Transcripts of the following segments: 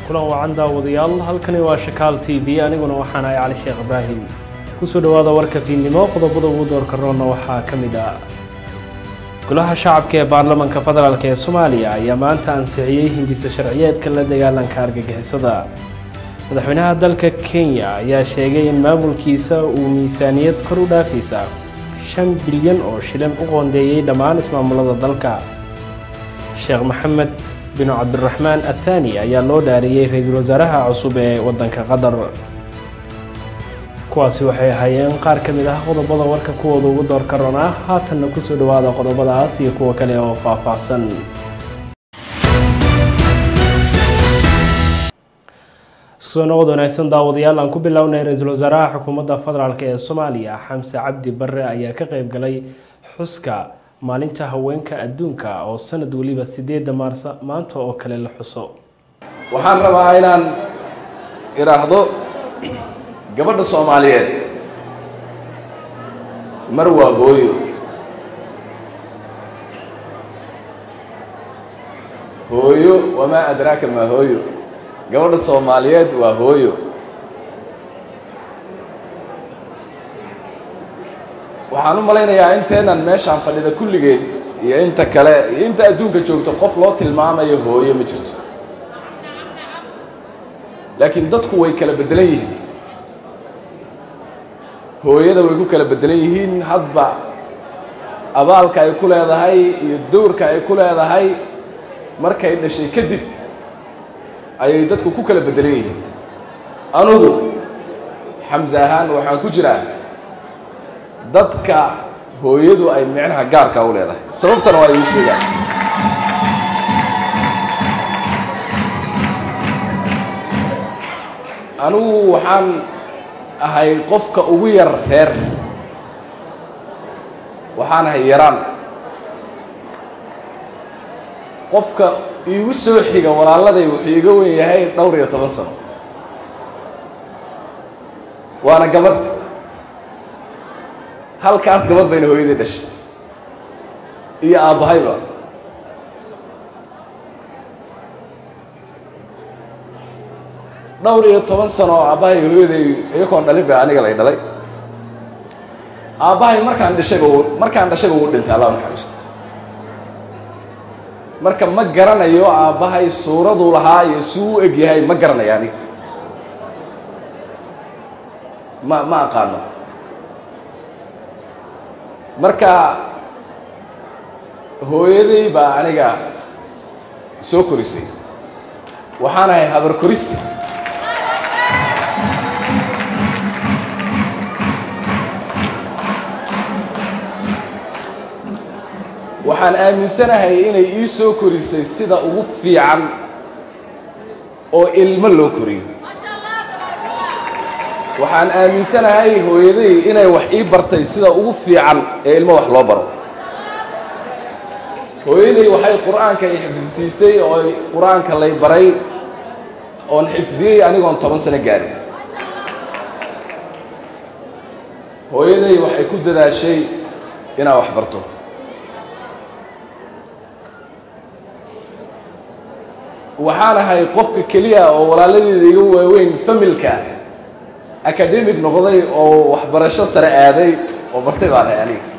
kulan wacan daawadayaal halkani waa shakaal t v aniguna waxaan ahay cali sheekh ibraahim kusoo dhowaada warka fiidnimo qodobada ugu doorka roonna waxaa ka mid ah golaha shacabka ee baarlamanka federaalk ee soomaaliya ayaa maanta ansixiyey hindisa sharciyeedka la dagaalanka argagixisada madaxweynaha dalka kenya ayaa sheegay in maamulkiisa uu miisaaniyad kor u dhaafaysa shan bilyan oo shilin u qoondeeyey dhammaan ismaamulada dalka sheekh maxamed bin cabdiraxmaan athani ayaa loo dhaariyey ra-iisul wasaaraha cusub ee waddanka qatar kuwaasi waxay ahaayeen qaar ka mid ah qodobada warka kuwooda ugu doorka ron ah haatanna kusoo dhowaada qodobadaas iyo kuwa kale oo faahfaahsan isku soo noqod wanaagsan daawadayaal aan ku bilownay ra-iisul wasaaraha xukuumadda federaalk ee soomaaliya xamse cabdi barre ayaa ka qeyb galay xuska maalinta haweenka adduunka oo sanad weliba sideedda maarsa maanta oo kale la xuso waxaan rabaa inaan idhaahdo gabadha soomaaliyeed mar waa hooyo hooyo wamaa adraaka maa hooyo gabadha soomaaliyeed waa hooyo waxaan u malaynayaa inteenan meeshaan fadhida kulligeed iyo inta kale iyo inta adduunka joogto qof loo tilmaamayo hooyo ma jirto laakiin dadku way kala beddelan yihiin hooyada way ku kala beddelan yihiin hadba abaalka ay ku leedahay iyo dowrka ay ku leedahay markay dhashay kadib ayay dadku ku kala beddelan yihiin anugu xamse ahaan waxaan ku jiraa dadka hooyadu ay micnaha gaarka u leedahay sababtana waa idiin sheegaan anigu waxaan ahay qofka ugu yar reer waxaan ahay yaraan qofka iigu soo xiga walaaladay wuxuu iga wen yahay dhowr iyo toban sano waana gabadh halkaas gabadh bayna hooyadii dhashay iyo aabbahayba dhowr iyo toban sano oo aabbahay hooyaday iyakoon dhalin ba aniga lay dhalay aabbahay markaan dhashayba markaan dhashayba uu dhintay allah naxariisto marka ma garanayo aabbahay suuraduu lahaa iyo si u eg yahay ma garanayo aniga ma ma aqaano marka hooyaday baa aniga soo korisay waxaan ahay habar korisi waxaan aaminsanahay inay ii soo korisay sida ugu fiican oo ilmo loo koriyo waxaan aaminsanahay hooyaday inay wax ii bartay sida ugu fiican ee ilmo wax loo baro hooyaday waxay qur-aanka i xifdisiisay oo qur-aanka lay baray oon xifdiyey anigoon toban sano gaarin hooyaday waxay ku dadaashay inaad wax barto waxaan ahay qofka keliya oo walaaladeeda iga waaweyn familka academic noqday oo waxbarasho sare aaday oo bartay baan ahay aniga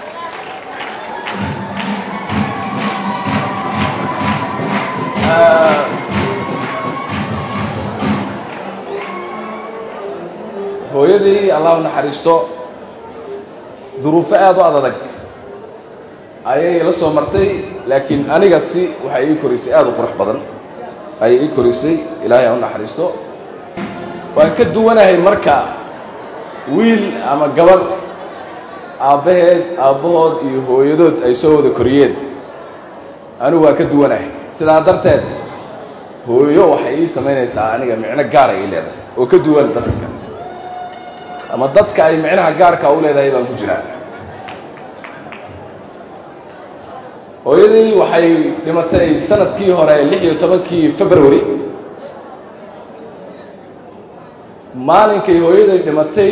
hooyadii allah u naxariisto duruufo aada u adadag ayay la soo martay laakiin aniga si waxay ii korisay aada u qurux badan ayay ii korisay ilaahay ha u naxariisto waan ka duwanahay marka wiil ama gabadh aabbaheed aabbahood iyo hooyadood ay soo wada koriyeen anigu waan ka duwanahay sidaa darteed hooyo waxay ii samaynaysaa aniga micno gaar ay ii leedahay oo ka duwan dadka kale ama dadka ay micnaha gaarka u leedahay baan ku jiraa hooyadii waxay dhimatay sanadkii hore lix iyo tobankii february maalinkay hooyaday dhimatay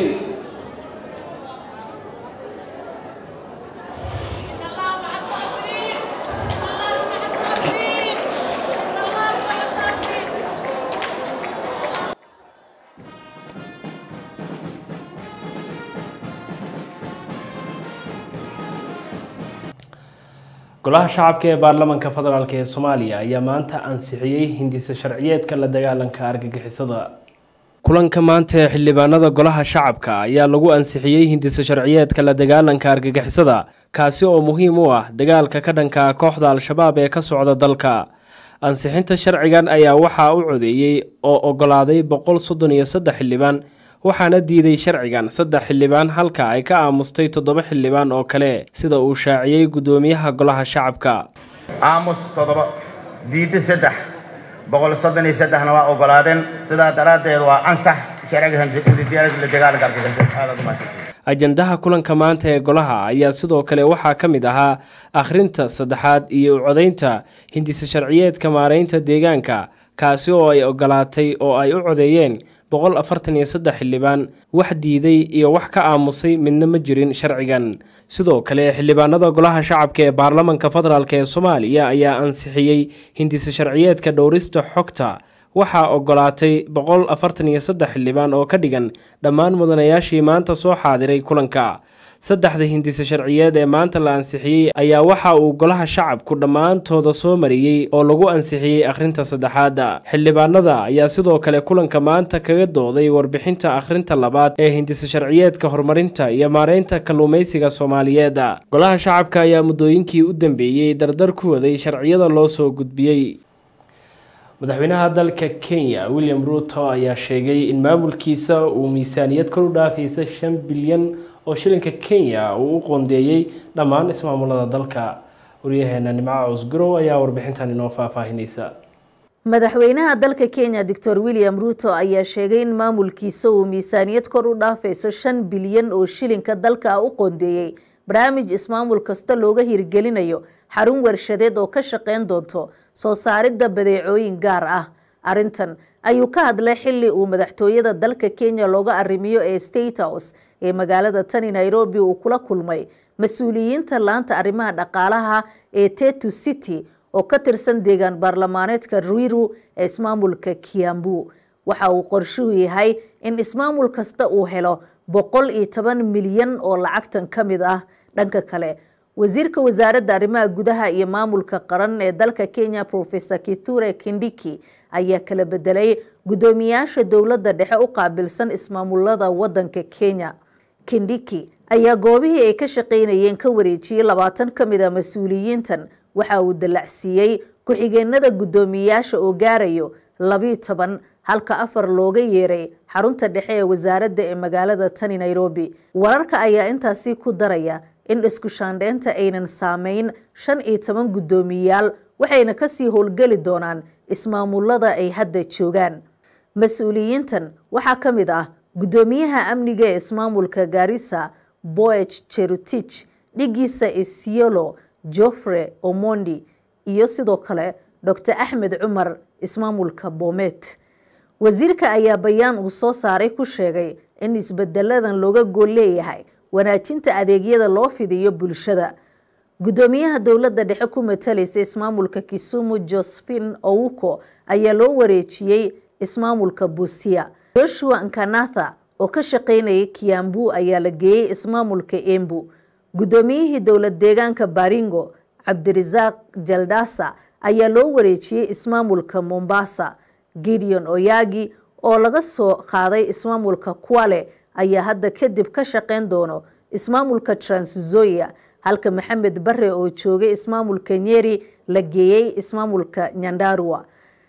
golaha shacabka ee baarlamaanka federaalk ee soomaaliya ayaa maanta ansixiyey hindisa sharciyeedka la dagaalanka argagixisada kulanka maanta ee xildhibaanada golaha shacabka ayaa lagu ansixiyey hindisa sharciyeedka la dagaalanka argagixisada kaasi oo muhiim u ah dagaalka ka dhanka kooxda al-shabaab ee ka socda dalka ansixinta sharcigan ayaa waxaa u codeeyey oo ogolaaday boqol soddon iyo saddex xildhibaan waxaana diiday sharcigan saddex xildhibaan halka ay ka aamustay toddoba xildhibaan oo kale sida uu shaaciyey guddoomiyaha golaha shacabka aamus toddoba diidda saddex boqol soddon iyo saddexna waa ogolaadeen sidaa daraaddeed waa ansax sharciga la dagaalanka argagixisada ajandaha kulanka maanta ee golaha ayaa sidoo kale waxaa ka mid ahaa akhrinta saddexaad iyo u codaynta hindisa sharciyeedka maareynta deegaanka kaasi oo ay ogolaatay oo ay u codeeyeen boqol afartan iyo saddex xildhibaan wax diiday iyo wax ka aamusay midna ma jirin sharcigan sidoo kale xildhibaanada golaha shacabka ee baarlamanka federaalk ee soomaaliya ayaa ansixiyey hindisa sharciyeedka dhowrista xogta waxaa ogolaatay boqol afartan iyo saddex xildhibaan oo ka dhigan dhammaan mudanayaashii maanta soo xaadiray kulanka saddexda hindisa sharciyeed ee maanta la ansixiyey ayaa waxa uu golaha shacabku dhammaantooda soo mariyey oo lagu ansixiyey akhrinta saddexaada xildhibaanada ayaa sidoo kale kulanka maanta kaga dooday warbixinta akhrinta labaad ee hindisa sharciyeedka horumarinta iyo maareynta kalluumaysiga soomaaliyeed golaha shacabka ayaa muddooyinkii u dambeeyey dardar ku waday sharciyada loo soo gudbiyey madaxweynaha dalka kenya william ruto ayaa sheegay in maamulkiisa uu miisaaniyad kor u dhaafaysa shan bilyan oo shilinka kenya uu u qoondeeyey dhammaan ismaamulada dalka waryaheena nimco cusgurow ayaa warbixintan inoo faahfaahinaysa madaxweynaha dalka kenya doctor william ruto ayaa sheegay in maamulkiisa uu miisaaniyad kor u dhaafayso shan bilyan oo shilinka dalka u qoondeeyey barnaamij ismaamul kasta looga hirgelinayo xarun warshadeed oo ka shaqeyn doonto soo saaridda badeecooyin gaar ah arintan ayuu ka hadlay xili uu madaxtooyada dalka kenya looga arrimiyo ee state house ee magaalada tani nairobi uu kula kulmay mas-uuliyiinta laanta arrimaha dhaqaalaha ee tetu city oo ka tirsan deegaan baarlamaaneedka ruiru ee ismaamulka kiambu waxa uu qorshuhu yahay in ismaamul kasta uu helo boqol iyo toban milyan oo lacagtan ka mid ah dhanka kale wasiirka wasaaradda arrimaha gudaha iyo maamulka qaran ee dalka kenya profesor kithure kindiki ayaa kala bedelay guddoomiyaasha dowladda dhexe u qaabilsan ismaamulada wadanka kenya kindiki ayaa goobihii ay ka shaqaynayeen ka wareejiyey labaatan ka mid a mas-uuliyiintan waxa uu dallacsiiyey ku-xigeenada guddoomiyaasha oo gaarayo labiyo toban halka afar looga yeeray xarunta dhexe ee wasaaradda ee magaalada tani nairobi wararka ayaa intaasi ku daraya in isku shaandheynta aynan saameyn shan iyo toban guddoomiyaal waxayna kasii howlgeli doonaan ismaamulada ay hadda joogaan mas-uuliyiintan waxaa ka mid ah guddoomiyaha amniga ee ismaamulka garissa boech cherutich dhigiisa isiolo joffre omondi iyo sidoo kale dor axmed cumar ismaamulka bomet wasiirka ayaa bayaan uu soo saaray ku sheegay in isbedeladan looga gool leeyahay wanaajinta adeegyada loo fidiyo bulshada guddoomiyaha dowladda dhexe ku matalaysa ismaamulka kisumu josephine owuko ayaa loo wareejiyey ismaamulka busia joshua nkanatha oo ka shaqaynayay kiambu ayaa la geeyey ismaamulka embu guddoomiyihii dowlad deegaanka baringo cabdirasaaq jaldasa ayaa loo wareejiyey ismaamulka mombasa gideon oyagi oo laga soo qaaday ismaamulka kwale ayaa hadda kadib ka shaqayn doono ismaamulka transzoia halka maxamed bare oo joogay ismaamulka nyeri la geeyey ismaamulka nyandarua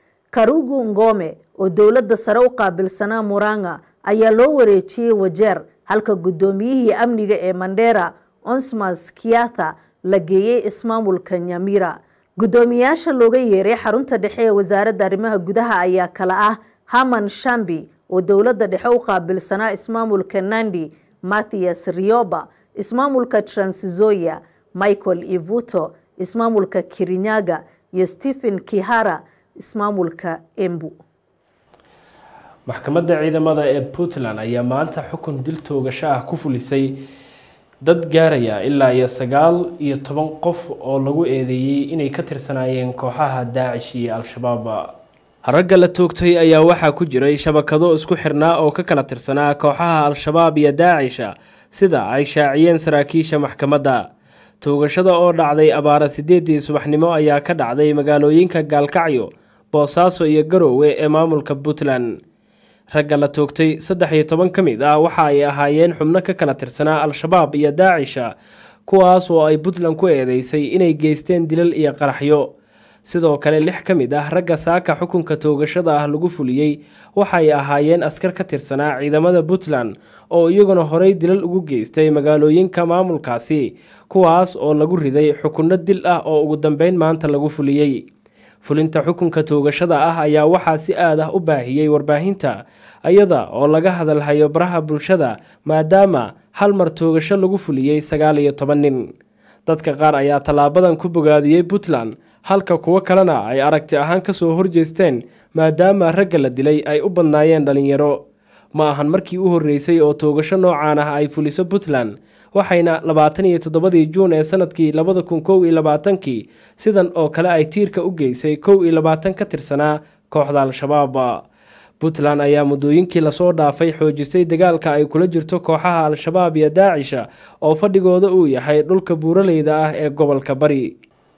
karugu ngome oo dowladda sare u qaabilsanaa muranga ayaa loo wareejiyey wajeer halka guddoomiyihii amniga ee mandera onsmas kiatha la geeyey ismaamulka nyamira guddoomiyaasha looga yeeray xarunta dhexe ee wasaaradda arrimaha gudaha ayaa kala ah haman shambi oo dowladda dhexe u qaabilsanaa ismaamulka nandi mathias rioba ismaamulka transzoia michael ivuto ismaamulka kirinyaga iyo stephen kihara ismaamulka embu maxkamadda ciidamada ee puntland ayaa maanta xukun dil toogasho ah ku fulisay dad gaaraya ilaa iyo sagaal iyo toban qof oo lagu eedeeyey inay ka tirsanaayeen kooxaha daacish iyo al-shabaab ragga la toogtay ayaa waxaa ku jiray shabakado isku xirnaa oo ka kala tirsanaa kooxaha al-shabaab iyo daacisha sida ay shaaciyeen saraakiisha maxkamadda toogashada oo dhacday abaara sideedii subaxnimo ayaa ka dhacday magaalooyinka gaalkacyo boosaaso iyo garoowe ee maamulka puntland ragga la toogtay saddex iyo toban ka mid ah waxa ay ahaayeen xubno ka kala tirsanaa al-shabaab iyo daacisha kuwaas oo ay puntland ku eedeysay inay geysteen dilal iyo qaraxyo sidoo kale lix ka mid ah ragga saaka xukunka toogashada ah lagu fuliyey waxay ahaayeen askar ka tirsanaa ciidamada puntland oo iyaguna horey dilal ugu geystay magaalooyinka maamulkaasi kuwaas oo lagu riday xukunno dil ah oo ugu dambeyn maanta lagu fuliyey fulinta xukunka toogashada ah ayaa waxaa si aad ah u baahiyey warbaahinta iyada oo laga hadalhayo baraha bulshada maadaama hal mar toogasho lagu fuliyey sagaal iyo toban nin dadka qaar ayaa tallaabadan ku bogaadiyey puntland halka kuwo kalena ay aragti ahaan kasoo horjeesteen maadaama ragga la dilay ay u badnaayeen dhalinyaro ma ahan markii u horreysay oo toogasho noocaan ah ay fuliso puntland waxayna labaatan iyo toddobadii juun ee sanadkii labada kun kow iyo labaatankii sidan oo kale ay tiirka u geysay kow iyo labaatan ka tirsanaa kooxda al-shabaab puntland ayaa muddooyinkii lasoo dhaafay xoojisay dagaalka ay kula jirto kooxaha al-shabaab iyo daacisha oo fadhigooda uu yahay dhulka buuraleyda ah ee gobolka bari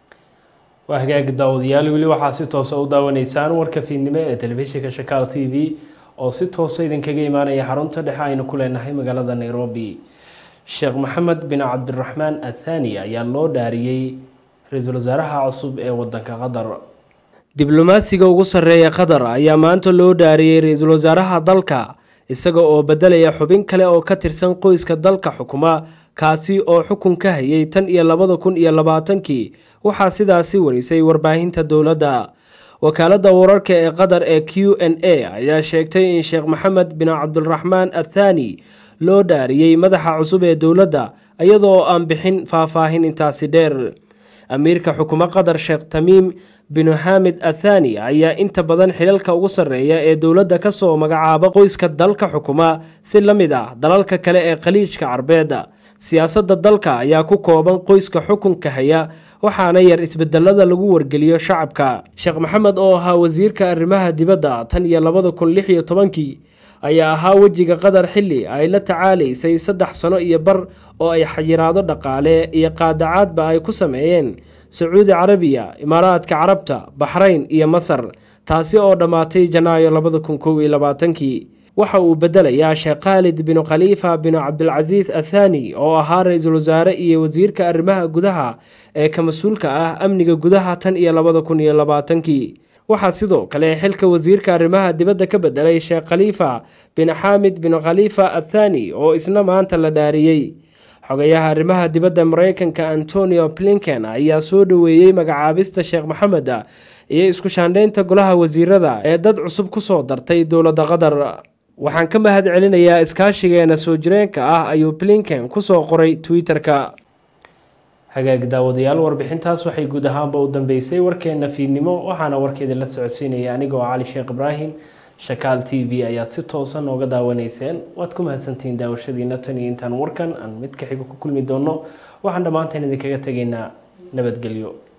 waa hagaagi daawadayaal weli waxaa si toosa u daawanaysaan warka fiidnimo ee telefishinka shakaal t v oo si toosa idinkaga imaanaya xarunta dhexe aynu ku leenahay magaalada nairobi sheekh maxamed bin cabdiraxmaan athani ayaa loo dhaariyey ra-iisul wasaaraha cusub ee wadanka qatar diblomaasiga ugu sarreeya qatar ayaa maanta loo dhaariyey ra-iisul wasaaraha dalka isaga oo bedelaya xubin kale oo ka tirsan qoyska dalka xukuma kaasi oo xukun ka hayay tan iyo labada kun iyo labaatankii waxaa sidaasi warisay warbaahinta dowladda wakaaladda wararka ee qatar ee q n a ayaa sheegtay in sheekh maxamed bin cabdiraxmaan athani loo dhaariyey madaxa cusub ee dowladda iyadoo aan bixin faahfaahin intaasi dheer amiirka xukumo qatar sheekh tamiim binu xaamid athani ayaa inta badan xilalka ugu sarreeya ee dowladda kasoo magacaaba qoyska dalka xukuma si la mid ah dalalka kale ee khaliijka carbeed siyaasadda dalka ayaa ku kooban qoyska xukunka haya waxaana yar isbedelada lagu wargeliyo shacabka sheekh maxamed oo ahaa wasiirka arrimaha dibadda tan iyo labada kun lix iyo tobankii ayaa ahaa wejiga qatar xilli ay la tacaalaysay saddex sano iyo bar oo ay xayiraado dhaqaale iyo qaadacaadba ay ku sameeyeen sacuudi carabiya imaaraadka carabta baxrayn iyo masar taasi oo dhammaatay janaayo labada kun kow iyo labaatankii waxa uu bedelayaa sheekh khaalid binu khaliifa binu cabdilcasiis athani oo ahaa ra-iisul wasaare iyo wasiirka arrimaha gudaha ee ka mas-uulka ah amniga gudaha tan iyo labada kun iyo labaatankii waxaa sidoo kale xilka wasiirka arrimaha dibadda ka bedelay sheekh khaliifa bin xaamid bin khaliifa athani oo isna maanta la dhaariyey xogayaha arrimaha dibadda mareykanka antonio blinken ayaa soo dhoweeyey magacaabista sheekh maxamed iyo isku shaandhaynta golaha wasiirada ee dad cusub kusoo dartay dowladda qatar waxaan ka mahad celinayaa iskaashigeena soo jireenka ah ayuu blinken kusoo qoray twitter-ka hagaag daawadayaal warbixintaas waxay guud ahaanba u dambeysay warkeena fiidnimo waxaana warkeeda la socodsiinaya anigoo cali sheekh ibraahim shakaal t v ayaad si toosa nooga daawanayseen waad ku mahadsantihiin daawashadiina tan iyo intaan warkan aan mid ka xigo ku kulmi doono waxaan dhammaanteen idinkaga tegaynaa nabadgelyo